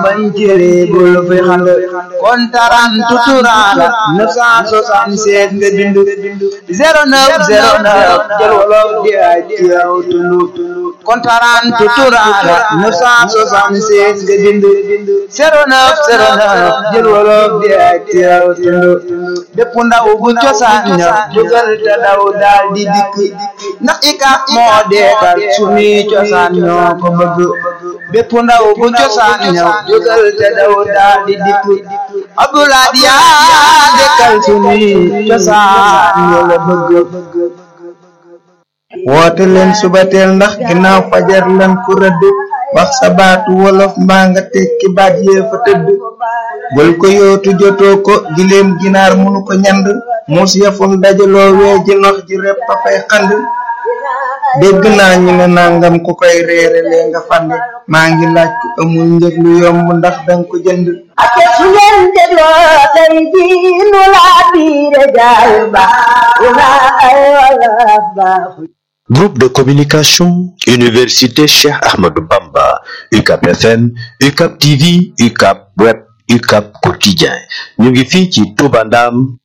bañ cere bul fi xand kontaran tuturaala 976 nga bindu 0909 jël wolof di ay ci yow tundu kontaran tuturaala 976 nga bindu 0909 jël wolof di ay ci yow tundu bépp ndaw bu cosaan ña jógal te daw daal di dikk ndax ikap moo deekal sunuy cosaan ñoo ko bëgg bépp ndaw bu cosaan ña jógal te daw daal di dikk abdoulaye yaa dekkal sunuy cosaan ñoo la bëgg woote leen subateel ndax ginnaaw fajar lan ku rëdd wax sa baatu wolof mbaa nga tekki baat yee fa tëdd bul ko yootu jotoo ko gileem ginaar munu ko ñand muus yafum dajaloo wee ji nox ji repp a fay xand dégg naa ñu ne nangam ku koy reere lee nga fande maa ngi laaj ku amul njëg lu yomb ndax danga ko jënd ake su ngeen dégloo tey jii nu laa biire jaay ba una ay wolof baaxu Groupe de communication Université Cheikh Ahmadou Bamba UCAP FM UCAP TV UCAP Web UCAP Quotidien ñu ngi fii ci Touba Ndam